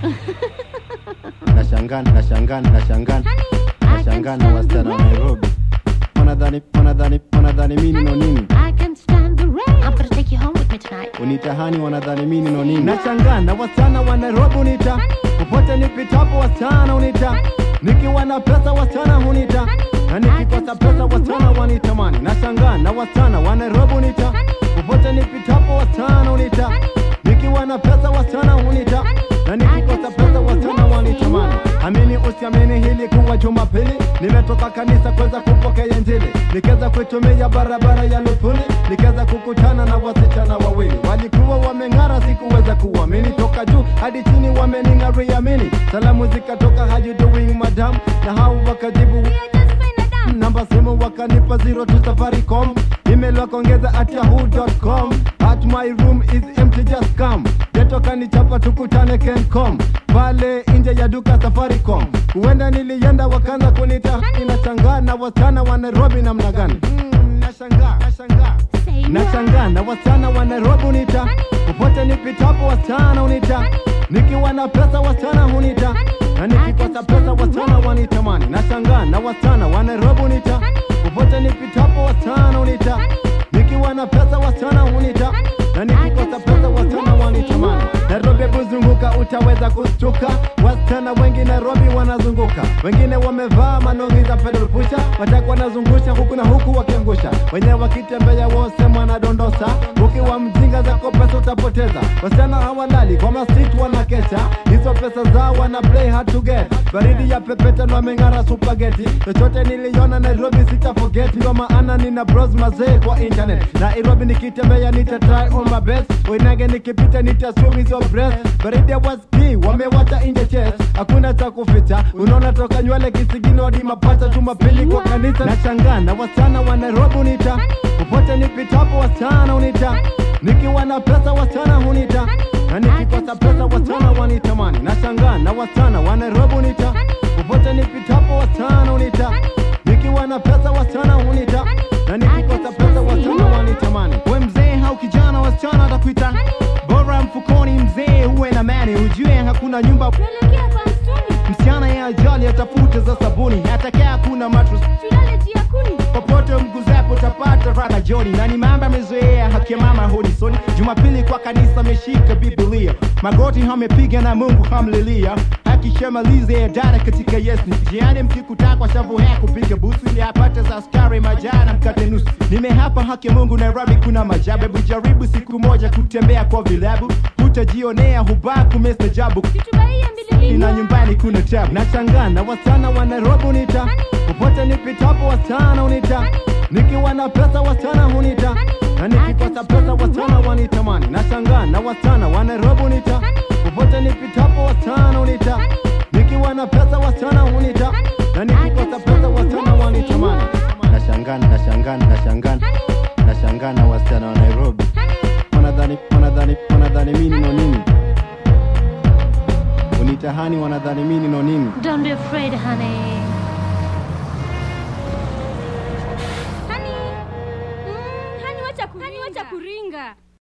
Nashangaa, nashangaa, nashangaa, nashangaa na wasichana wa Nairobi wanadhani, wanadhani, wanadhani mimi no nini I can stand the rain. I'm gonna take you home with me tonight. unitahani wanadhani mimi no nini. Nashangaa na wasichana wa Nairobi unita popote nipitapo, wasichana unita nikiwa na pesa, wasichana hunita na nikikosa pesa, wasichana wanitamani. Nashangaa na wasichana wa Nairobi unita popote nipitapo, wasichana unita nikiwa na pesa, wasichana hunita na nikikosa pesa, wasichana wanitamani. Amini usiamini, hili kuwa Jumapili nimetoka kanisa kuweza kupokea Injili, nikaweza kuitumia barabara ya Lupuli, nikaweza kukutana na wasichana wawili walikuwa wameng'ara, sikuweza kuamini. Toka juu hadi chini wamening'aria mini, salamu zikatoka how you doing madam, na hao wakajibu namba simu wakanipa zero to safaricom email wakaongeza at yahoo.com at my room is empty just come geto kanichapa tukutane kencom pale nje ya duka safaricom huenda nilienda wakaanza kunita inashangaa na wasichana wa nairobi namna gani mm, nashangaa nashangaa Say no. nashangaa na wasichana wa Nairobi unita popote nipitapo, wasichana unita nikiwa na pesa, wasichana hunita na nikikosa pesa, wasichana wanitamani. Nashangaa na wasichana wa Nairobi unita popote nipitapo, wasichana unita nikiwa na pesa, wasichana hunita na nikikosa pesa, wasichana wanitamani. Nairobi kuzunguka utaweza kustuka, wasichana wengi Nairobi wanazunguka, wengine wamevaa manongi za pedal pusha, wataka wanazungusha huku na huku wakiangusha, wenyewe wakitembea wose mwanadondosa, ukiwa mjinga zako pesa utapoteza. Wasichana hawalali kwa masit wanakesha, hizo pesa zao wana play hard to get. Baridi ya pepeta na wameng'ara supageti, chochote niliona Nairobi sita forget, ndio maana nina bros mazee kwa internet. Nairobi nikitembea nita try on my best, wenage nikipita nita swim hizo breast. Baridi ya waski wamewacha nje chest, hakuna cha kuficha, unaona toka nywele kisigino hadi mapacha, Jumapili kwa kanisa. Nashangaa na wasichana wa Nairobi unita popote nipitapo, wasichana unita nikiwa na pesa, wasichana hunita na nikikosa pesa, wasichana wanitamani. Nashangaa na wasichana wa Nairobi unita popote nipitapo, wasichana unita nikiwa na pesa, wasichana hunita na nikikosa pesa, wasichana wanitamani. we mzee au kijana wasichana atakuita bora mfukoni mzee huwe na mani ujue hakuna nyumba Tuelekea kwa msituni. msichana ya ajali atafute za sabuni hatakaa kuna mattress Tulale juu ya kuni. popote mguzapo utapata raha joni na ni mambo amezoea haki ya mama hodisoni jumapili kwa kanisa ameshika biblia magoti hamepiga na mungu hamlilia akishamaliza dada katika yesu jiani mkikuta kwa shavu hea kupiga busu ili apate za askari majana mkate nusu nimehapa haki ya mungu nairobi kuna majabu hebu jaribu siku moja kutembea kwa vilabu hutajionea hubaku mestajabu Situbaie mbili na nyumbani kuna tabu Nashangaa na wasichana wa Nairobi unita popote nipitapo, wasichana unita nikiwa na pesa, wasichana hunita na nikikosa pesa, wasichana wanitamani. Nashangaa na wasichana wa Nairobi unita popote nipitapo, wasichana unita nikiwa na pesa, wasichana hunita na nikikosa pesa, wasichana wanitamani. Nashangaa, nashangaa, nashangaa, nashangaa na wasichana wa Nairobi wanadhani, wanadhani, wanadhani mimi no nini unitahani, wanadhani mimi no nini Don't be afraid, honey.